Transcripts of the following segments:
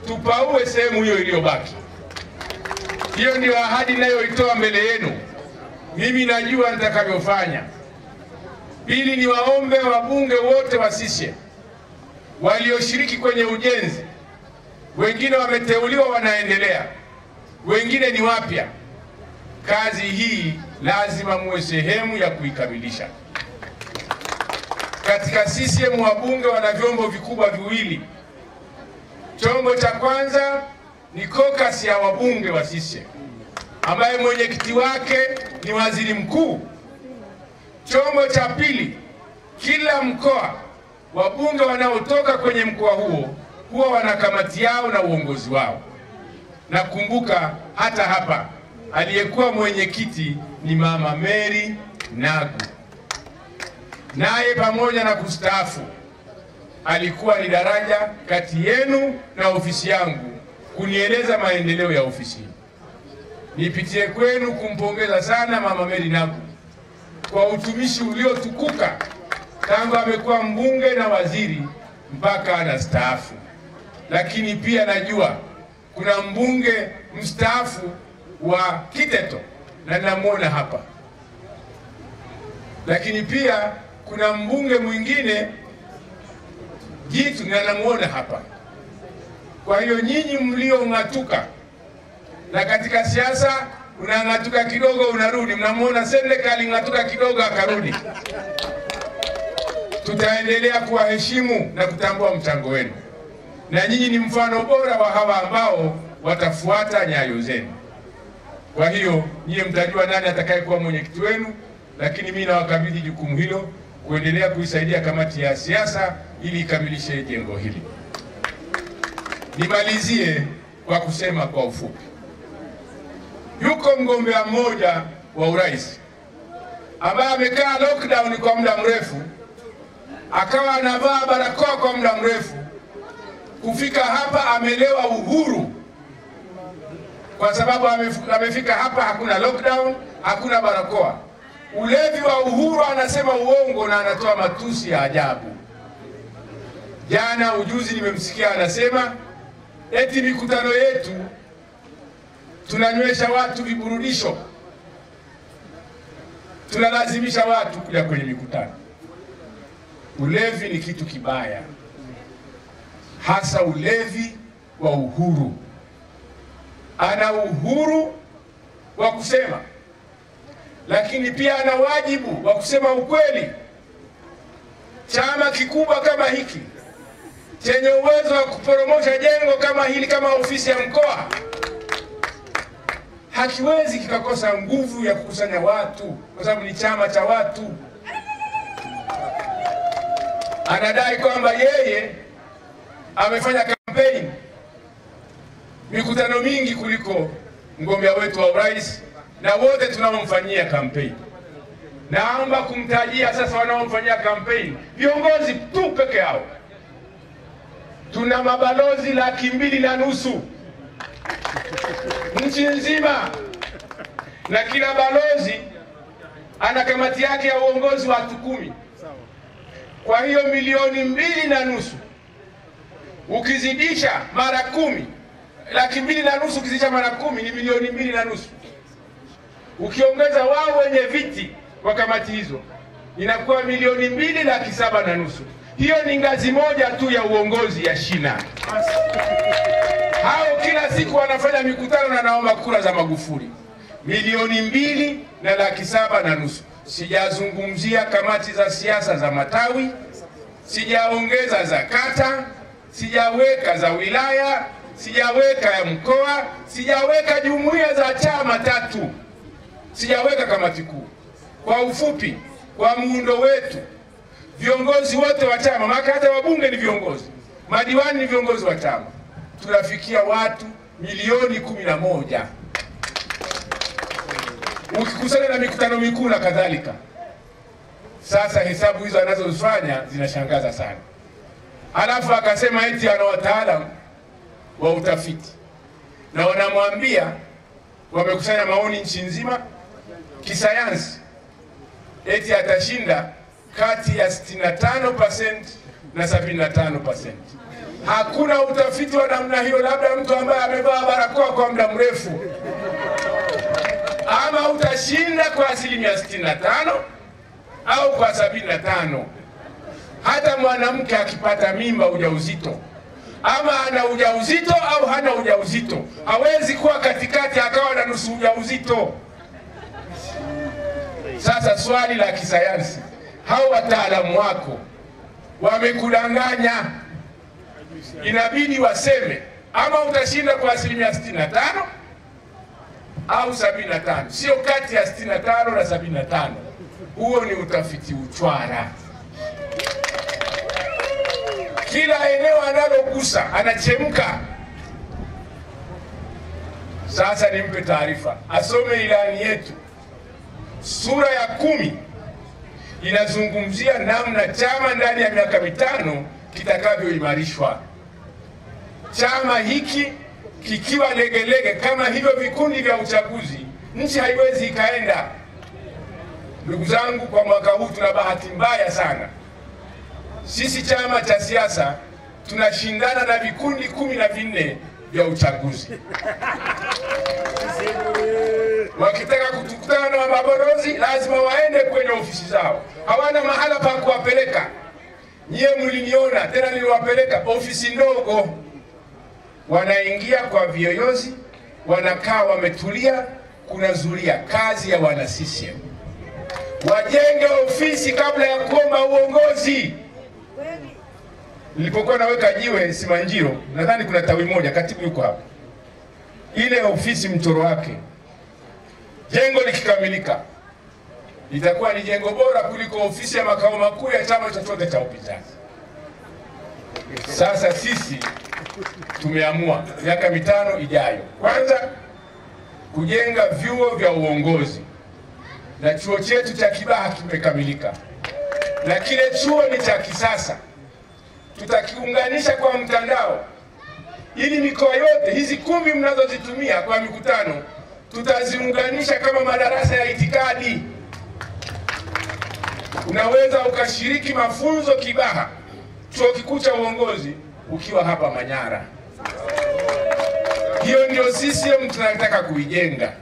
tupaue sehemu hiyo iliyobaki. Hiyo ndio ahadi ninayoitoa mbele yenu. Mimi najua nitakavyofanya. Pili, ni waombe wabunge wote wa CCM walioshiriki kwenye ujenzi, wengine wameteuliwa, wanaendelea, wengine ni wapya. Kazi hii lazima muwe sehemu ya kuikamilisha. Katika CCM wabunge wana vyombo vikubwa viwili. Chombo cha kwanza ni kokasi ya wabunge wa CCM ambaye mwenyekiti wake ni waziri mkuu. Chombo cha pili, kila mkoa wabunge wanaotoka kwenye mkoa huo huwa wana kamati yao na uongozi wao. Nakumbuka hata hapa aliyekuwa mwenyekiti ni Mama Mary Nagu, naye pamoja na kustaafu alikuwa ni daraja kati yenu na ofisi yangu kunieleza maendeleo ya ofisi hii. Nipitie kwenu kumpongeza sana Mama Mary Nagu kwa utumishi uliotukuka tangu amekuwa mbunge na waziri mpaka anastaafu. Lakini pia najua kuna mbunge mstaafu wa Kiteto na namwona hapa, lakini pia kuna mbunge mwingine Jitu na namwona hapa. Kwa hiyo nyinyi mliong'atuka, na katika siasa unang'atuka kidogo unarudi, mnamwona Sendeka aling'atuka kidogo akarudi. Tutaendelea kuwaheshimu na kutambua mchango wenu, na nyinyi ni mfano bora wa hawa ambao watafuata nyayo zenu. Kwa hiyo nyie mtajua nani atakayekuwa mwenyekiti wenu, lakini mimi nawakabidhi jukumu hilo kuendelea kuisaidia kamati ya siasa ili ikamilishe jengo hili. Nimalizie kwa kusema kwa ufupi, yuko mgombea mmoja wa urais ambaye amekaa lockdown kwa muda mrefu, akawa anavaa barakoa kwa muda mrefu. Kufika hapa amelewa uhuru, kwa sababu amefika hapa hakuna lockdown, hakuna barakoa. Ulevi wa uhuru, anasema uongo na anatoa matusi ya ajabu. Jana ujuzi nimemsikia anasema eti mikutano yetu tunanywesha watu viburudisho, tunalazimisha watu kuja kwenye mikutano. Ulevi ni kitu kibaya, hasa ulevi wa uhuru. Ana uhuru wa kusema, lakini pia ana wajibu wa kusema ukweli. Chama kikubwa kama hiki chenye uwezo wa kuporomosha jengo kama hili kama ofisi ya mkoa hakiwezi kikakosa nguvu ya kukusanya watu, kwa sababu ni chama cha watu. Anadai kwamba yeye amefanya kampeni mikutano mingi kuliko mgombea wetu wa urais na wote tunaomfanyia kampeni. Naomba kumtajia sasa wanaomfanyia kampeni viongozi tu peke yao. Tuna mabalozi laki mbili na nusu nchi nzima, na kila balozi ana kamati yake ya uongozi watu kumi. Kwa hiyo milioni mbili na nusu ukizidisha mara kumi, laki mbili na nusu ukizidisha mara kumi ni milioni mbili na nusu. Ukiongeza wao wenye viti wa kamati hizo inakuwa milioni mbili laki saba na nusu. Hiyo ni ngazi moja tu ya uongozi ya shina. Hao kila siku wanafanya mikutano na naomba kura za Magufuli, milioni mbili na laki saba na nusu. Sijazungumzia kamati za siasa za matawi, sijaongeza za kata, sijaweka za wilaya, sijaweka ya mkoa, sijaweka jumuiya za chama tatu, sijaweka kamati kuu. Kwa ufupi, kwa muundo wetu viongozi wote wa chama, maana hata wabunge ni viongozi, madiwani ni viongozi wa chama, tunafikia watu milioni kumi na moja ukikusanya na mikutano mikuu na kadhalika. Sasa hesabu hizo anazozifanya zinashangaza sana. Alafu akasema eti ana wataalamu wa utafiti na wanamwambia wamekusanya maoni nchi nzima kisayansi, eti atashinda kati ya 65% na 75%. Hakuna utafiti wa namna hiyo, labda mtu ambaye amevaa barakoa kwa muda mrefu. Ama utashinda kwa asilimia 65 au kwa 75. Hata mwanamke akipata mimba ujauzito, ama ana ujauzito au hana ujauzito, hawezi kuwa katikati akawa na nusu ujauzito. Sasa swali la kisayansi, hao wataalamu wako wamekudanganya, inabidi waseme ama utashinda kwa asilimia 65 au 75, sio kati ya 65 na 75. Huo ni utafiti uchwara. Kila eneo analogusa anachemka. Sasa nimpe taarifa, asome ilani yetu sura ya kumi inazungumzia namna chama ndani ya miaka mitano kitakavyoimarishwa. Chama hiki kikiwa legelege kama hivyo vikundi vya uchaguzi, nchi haiwezi ikaenda. Ndugu zangu, kwa mwaka huu tuna bahati mbaya sana. Sisi chama cha siasa tunashindana na vikundi kumi na vinne vya uchaguzi wakitaka kutukutana na mabalozi lazima waende kwenye ofisi zao, hawana mahala pa kuwapeleka. Nyie mliniona tena, niliwapeleka ofisi ndogo, wanaingia kwa viyoyozi, wanakaa wametulia, kunazulia kazi ya wana CCM. Wajenge ofisi kabla ya kuomba uongozi. Nilipokuwa naweka jiwe Simanjiro, nadhani kuna tawi moja, katibu yuko hapa, ile ofisi mchoro wake jengo likikamilika litakuwa ni jengo bora kuliko ofisi ya makao makuu ya chama chochote cha upinzani. Sasa sisi tumeamua miaka mitano ijayo, kwanza kujenga vyuo vya uongozi, na chuo chetu cha Kibaha kimekamilika, na kile chuo ni cha kisasa, tutakiunganisha kwa mtandao ili mikoa yote hizi kumi mnazozitumia kwa mikutano tutaziunganisha kama madarasa ya itikadi. Unaweza ukashiriki mafunzo Kibaha, chuo kikuu cha uongozi, ukiwa hapa Manyara. Hiyo ndio CCM tunataka kuijenga.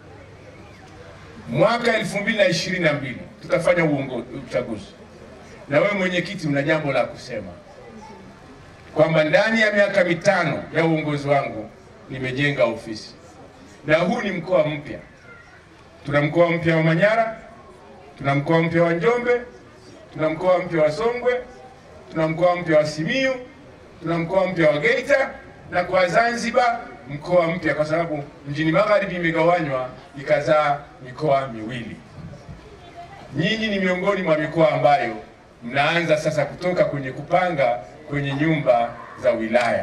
Mwaka 2022 tutafanya uongozi, uchaguzi, na wewe mwenyekiti, una jambo la kusema kwamba ndani ya miaka mitano ya uongozi wangu nimejenga ofisi na huu ni mkoa mpya. Tuna mkoa mpya wa Manyara, tuna mkoa mpya wa Njombe, tuna mkoa mpya wa Songwe, tuna mkoa mpya wa Simiyu, tuna mkoa mpya wa Geita na kwa Zanzibar mkoa mpya, kwa sababu mjini magharibi imegawanywa ikazaa mikoa miwili. Nyinyi ni miongoni mwa mikoa ambayo mnaanza sasa kutoka kwenye kupanga kwenye nyumba za wilaya.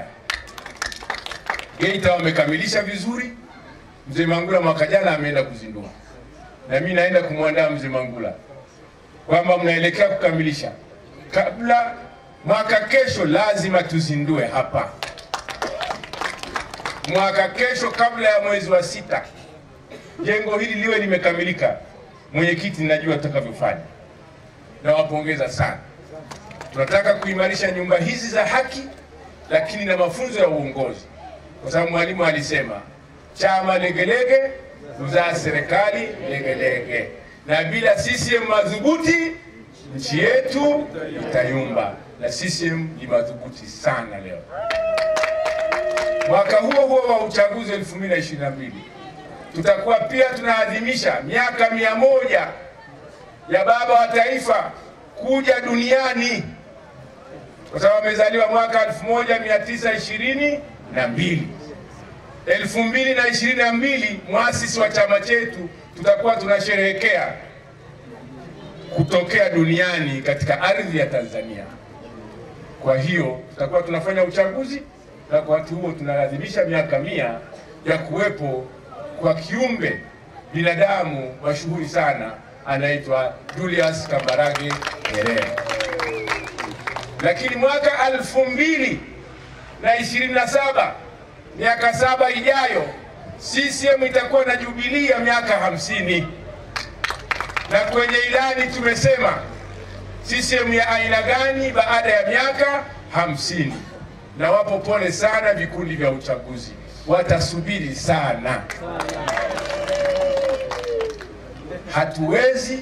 Geita wamekamilisha vizuri. Mzee Mangula mwaka jana ameenda kuzindua, na mimi naenda kumwandaa mzee Mangula kwamba mnaelekea kukamilisha kabla mwaka kesho, lazima tuzindue hapa mwaka kesho, kabla ya mwezi wa sita, jengo hili liwe limekamilika. Mwenyekiti, najua tutakavyofanya, nawapongeza sana. Tunataka kuimarisha nyumba hizi za haki, lakini na mafunzo ya uongozi, kwa sababu mwalimu alisema chama legelege huzaa serikali legelege, na bila CCM madhubuti nchi yetu itayumba, na CCM ni madhubuti sana. Leo mwaka huo huo wa uchaguzi 2022 tutakuwa pia tunaadhimisha miaka mia moja ya baba wa taifa kuja duniani, kwa sababu amezaliwa mwaka 1922 elfu mbili na ishirini na mbili mwasisi wa chama chetu tutakuwa tunasherehekea kutokea duniani katika ardhi ya Tanzania. Kwa hiyo tutakuwa tunafanya uchaguzi na kwa wakati huo tunaadhimisha miaka mia ya kuwepo kwa kiumbe binadamu mashuhuri sana anaitwa Julius Kambarage Nyerere. Lakini mwaka elfu mbili na ishirini na saba miaka saba ijayo CCM itakuwa na jubilii ya miaka hamsini na kwenye ilani tumesema CCM ya aina gani baada ya miaka hamsini. na wapo pole sana vikundi vya uchaguzi, watasubiri sana. Hatuwezi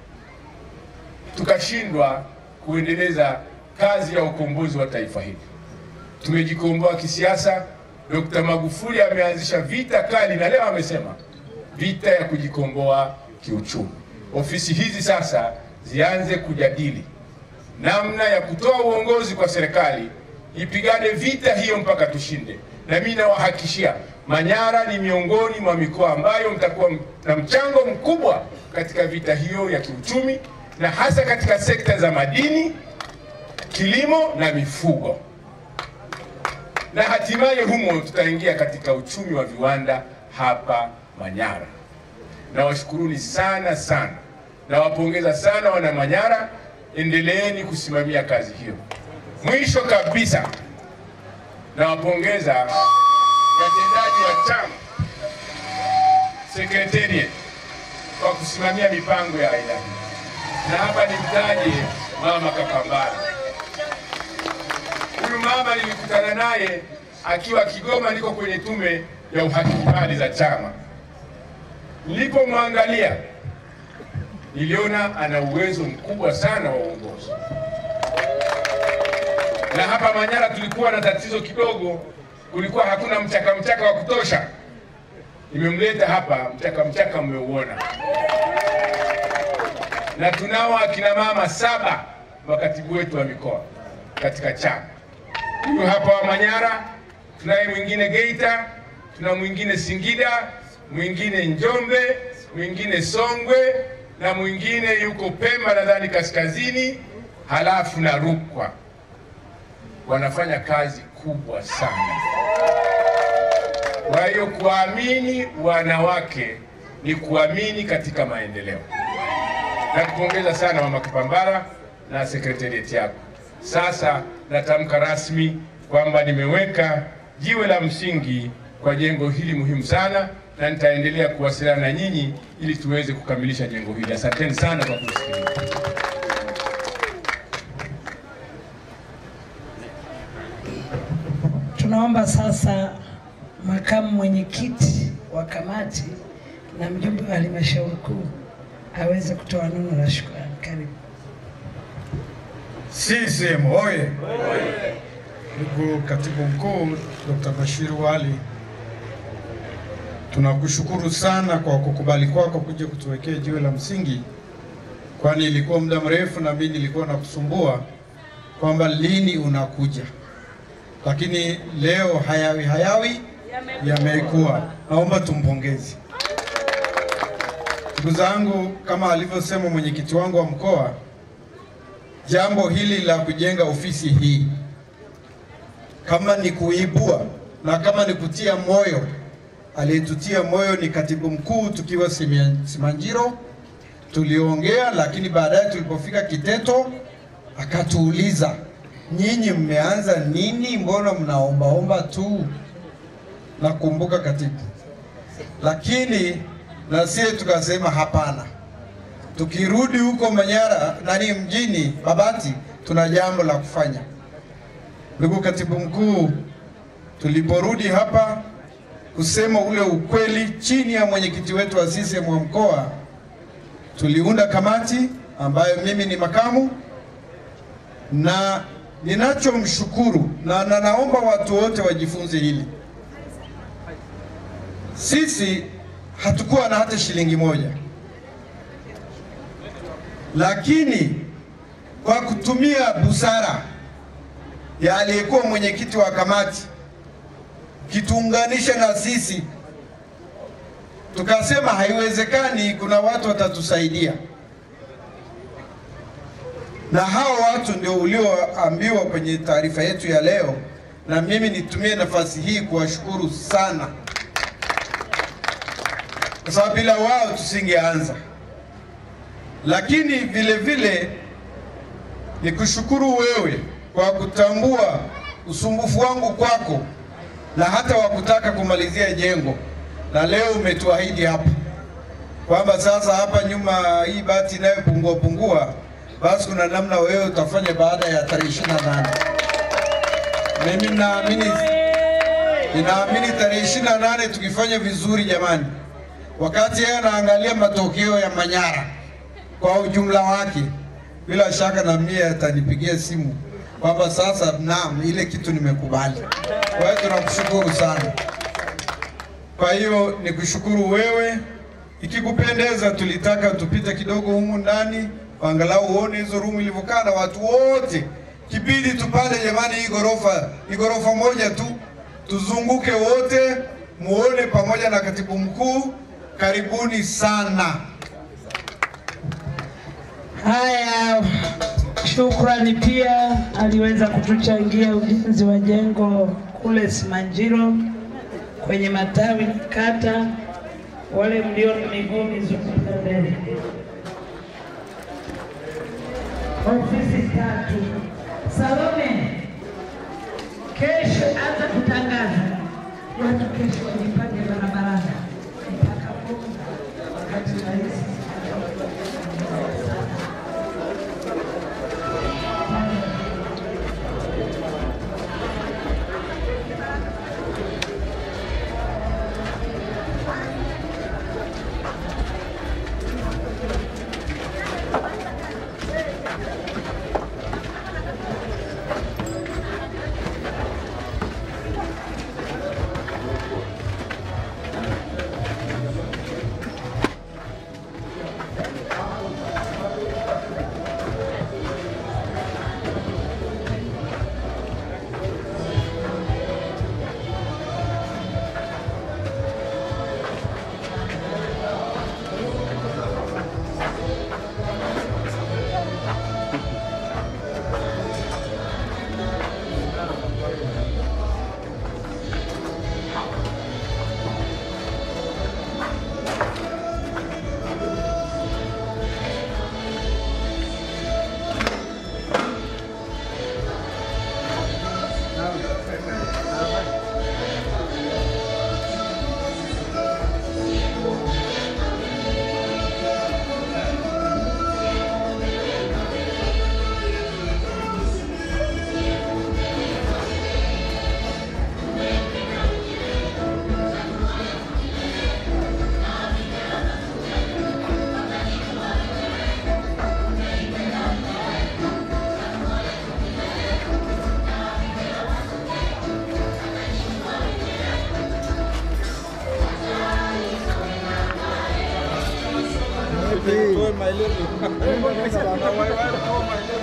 tukashindwa kuendeleza kazi ya ukombozi wa taifa hili. Tumejikomboa kisiasa. Dr. Magufuli ameanzisha vita kali, na leo amesema vita ya kujikomboa kiuchumi. Ofisi hizi sasa zianze kujadili namna ya kutoa uongozi kwa serikali ipigane vita hiyo mpaka tushinde. Na mimi nawahakikishia, Manyara ni miongoni mwa mikoa ambayo mtakuwa na mchango mkubwa katika vita hiyo ya kiuchumi, na hasa katika sekta za madini, kilimo na mifugo, na hatimaye humo tutaingia katika uchumi wa viwanda hapa Manyara. Nawashukuruni sana sana, nawapongeza sana wana Manyara, endeleeni kusimamia kazi hiyo. Mwisho kabisa, nawapongeza watendaji wa chama secretariat kwa kusimamia mipango ya aina hii, na hapa nimtaje mama Kapambala. Huyu mama nilikutana naye akiwa Kigoma, niko kwenye tume ya uhakiki mali za chama. Nilipomwangalia niliona ana uwezo mkubwa sana wa uongozi na hapa Manyara tulikuwa na tatizo kidogo, kulikuwa hakuna mchaka mchaka wa kutosha. Nimemleta hapa, mchaka mchaka mmeuona, na tunao akina mama saba makatibu wetu wa mikoa katika chama. Huyu hapa wa Manyara, tunaye mwingine Geita, tuna mwingine Singida, mwingine Njombe, mwingine Songwe na mwingine yuko Pemba nadhani kaskazini, halafu na Rukwa wanafanya kazi kubwa sana. Kwa hiyo kuamini wanawake ni kuamini katika maendeleo. Nakupongeza sana Mama Kapambala na sekretarieti yako. Sasa natamka rasmi kwamba nimeweka jiwe la msingi kwa jengo hili muhimu sana, na nitaendelea kuwasiliana na nyinyi ili tuweze kukamilisha jengo hili. Asanteni sana kwa kusikiliza. Tunaomba sasa makamu mwenyekiti wa kamati na mjumbe wa halmashauri kuu aweze kutoa neno la shukrani. Karibu. CCM oye! Ndugu katibu mkuu Dr. Bashir Wali, tunakushukuru sana kwa kukubali kwako kuja kutuwekea jiwe la msingi, kwani ilikuwa muda mrefu na mimi nilikuwa nakusumbua kwamba lini unakuja, lakini leo hayawi hayawi yamekuwa. Naomba tumpongeze ndugu zangu, kama alivyosema mwenyekiti wangu wa mkoa jambo hili la kujenga ofisi hii kama ni kuibua na kama ni kutia moyo, aliyetutia moyo ni katibu mkuu tukiwa Simia- Simanjiro. Tuliongea, lakini baadaye tulipofika Kiteto akatuuliza, nyinyi mmeanza nini? Mbona mnaombaomba tu? Nakumbuka katibu, lakini na sie tukasema hapana tukirudi huko Manyara nani mjini Babati, tuna jambo la kufanya. Ndugu katibu mkuu, tuliporudi hapa kusema ule ukweli, chini ya mwenyekiti wetu wa CCM wa mkoa, tuliunda kamati ambayo mimi ni makamu, na ninachomshukuru na, na naomba watu wote wajifunze hili, sisi hatukuwa na hata shilingi moja lakini kwa kutumia busara ya aliyekuwa mwenyekiti wa kamati kituunganisha na sisi, tukasema haiwezekani, kuna watu watatusaidia, na hao watu ndio ulioambiwa kwenye taarifa yetu ya leo, na mimi nitumie nafasi hii kuwashukuru sana, kwa sababu bila wao tusingeanza lakini vile vile ni kushukuru wewe kwa kutambua usumbufu wangu kwako na hata wa kutaka kumalizia jengo, na leo umetuahidi hapa kwamba sasa hapa nyuma hii bati inayopungua pungua, basi kuna namna wewe utafanya baada ya tarehe 28. Mimi naamini ninaamini tarehe ishirini na nane tukifanya vizuri jamani, wakati yeye anaangalia matokeo ya Manyara kwa ujumla wake, bila shaka na mie atanipigia simu kwamba sasa, naam, ile kitu nimekubali. Kwa hiyo tunakushukuru sana. Kwa hiyo nikushukuru wewe, ikikupendeza, tulitaka tupite kidogo humu ndani, angalau uone hizo rumu ilivyokaa na watu wote. Kibidi tupande jamani, hii ghorofa ni ghorofa moja tu, tuzunguke wote, muone pamoja na katibu mkuu. Karibuni sana. Haya, shukrani. Pia aliweza kutuchangia ujenzi wa jengo kule Simanjiro kwenye matawi na kata. Wale mlio na miguu mizunguka mbele. Ofisi tatu. Salome, kesho anza kutangaza watu, kesho wajipange barabarani mpaka Bonga wakati rais Toe maelezo.